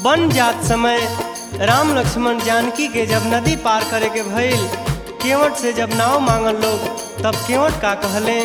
वन जात समय राम लक्ष्मण जानकी के जब नदी पार करे के भइल केवट से जब नाव मांगल लोग तब केवट का कहले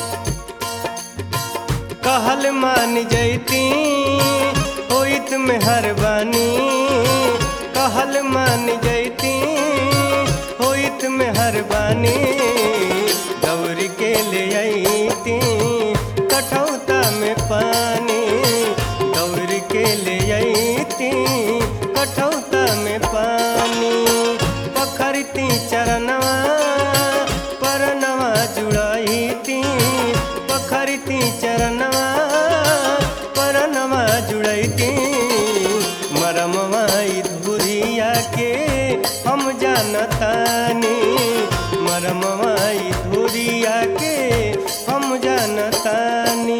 कहल मान जैती होइत में हर बानी कहल मान जैती होइत में हर बानी दौड़ के ले अती कठौता में पानी दौड़ के ले अती कठौता में पानी पखरती चरणवा परनवा जुड़ती पखरती चरणवा परनवा जुड़ती मरमवा धुरिया के हम जानतानी मरमवा धुरिया के हम जानतानी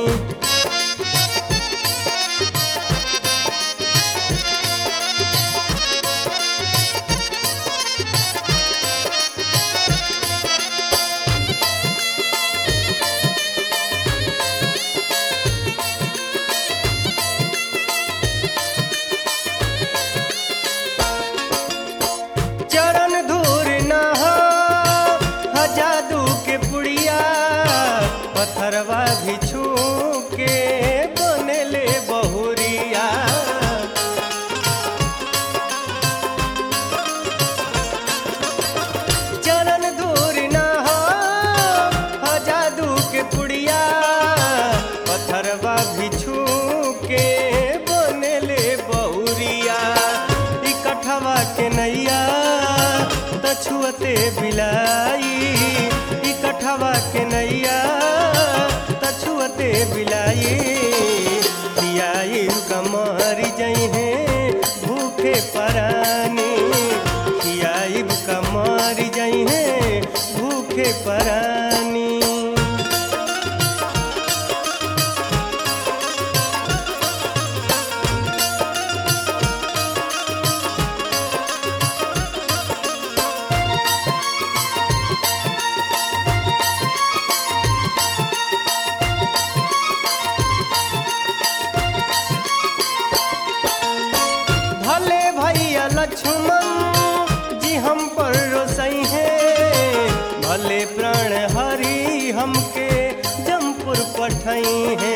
चरण धूर न हो ह जादू के पुड़िया पत्थरवा भी छू के बनले बहुरिया चरण धूर न हो ह जादू के पुड़िया पत्थरवा भी छू के बनले बहुरिया इकठवा के नैया तछुअते बिलाई इकठवा के नैया तछुअते बिलाई खियाई कमर जइहे भूखे परानी खियाई कमर जइहे भूखे परानी भले भैया लक्ष्मण जी हम पर रोसई है भले प्राण हरि हमके जमपुर पठई है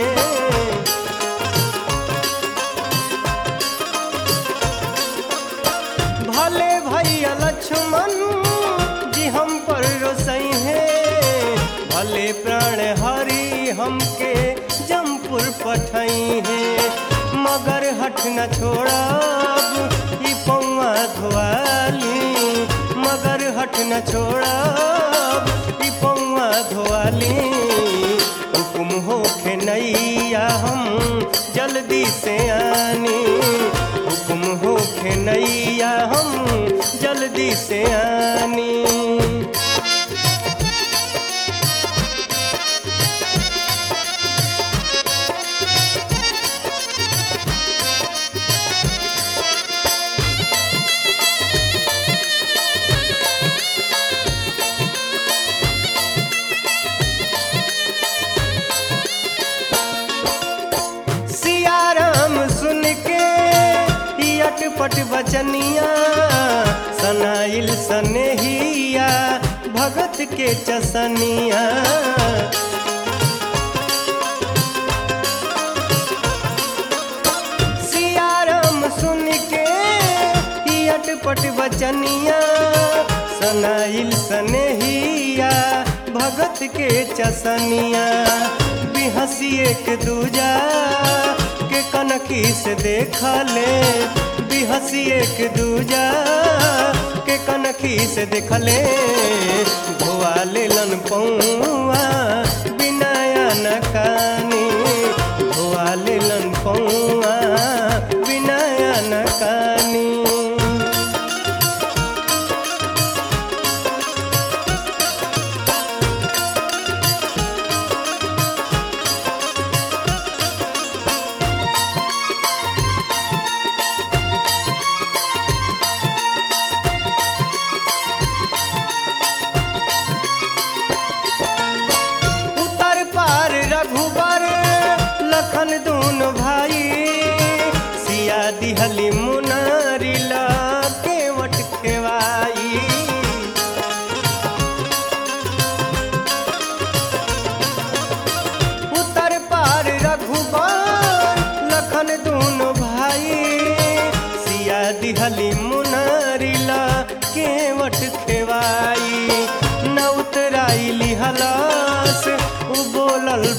भले भैया लक्ष्मण जी हम पर रोसई है भले प्राण हरि हमके जमपुर पठई है मगर हट न छोड़ब ई पौआ धोआली मगर हट न छोड़ब ई पौआ धोआली हुकुम होखे नैया हम जल्दी से आनी हुकुम होखे नैया हम जल्दी से आनी सियाराम सुन के ई अटपट बचनिया सनाइल सनेहिया भगत के चसनिया सियाराम सुन के ई अटपट बचनिया सनाइल सनेहिया भगत के चसनिया बिहसी एक दूजा के कनखी से देखा ले बिहसी एक दूजा के कनखी से देख ले धोआ ले लन पौआ बिनाया न कानी धोआ ले लन पौआ बिनाया न कानी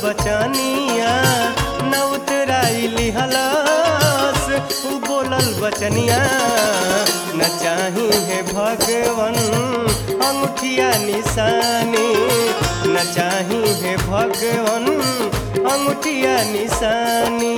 बचनिया न उतराई लिहलस उ बोलल बचनिया न चाही है भगवन अंगूठिया निशानी न चाही है भगवन अंगूठिया निशानी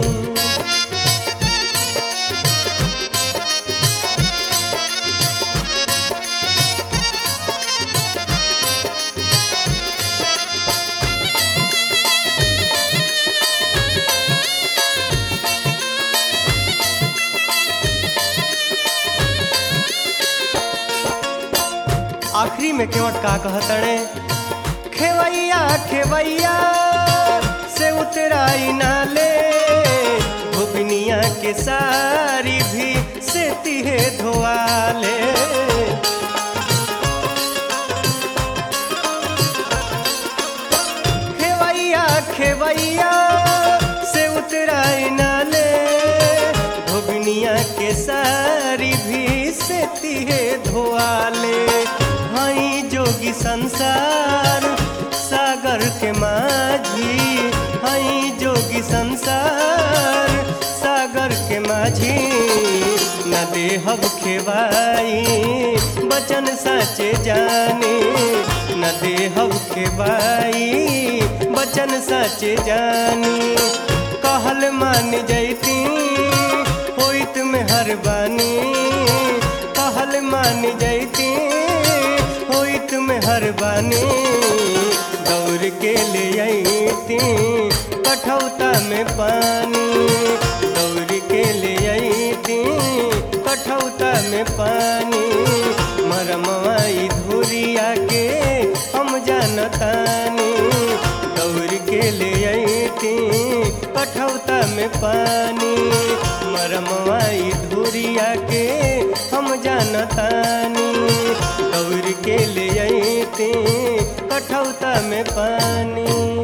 आखिरी में केवट का कहतड़े खेवैया खेवैया से उतराई नाले भुगनिया के सारी भी से तिहे धोआले खेवैया खेवैया से उतराई नाले भुगनिया के सारी भी से तिहे धोआले हई जोगी संसार सागर के माझी हई जोगी संसार सागर के माझी न देहब खेवाई बचन साचे जानी न देहब खेवाई बचन साचे जानी कहल मान जैती होइत में हर बानी कहल मान जैती होइत में हर बानी दौड़ के ले अती कठौता में पानी दौड़ के ले अती कठौता में पानी मरमवाई धुरिया के हम जानतानी दौड़ के ले अती कठौता में पानी मरमवाई धुरिया के हम जानतानी दौड़ के ले अती कठौता में पानी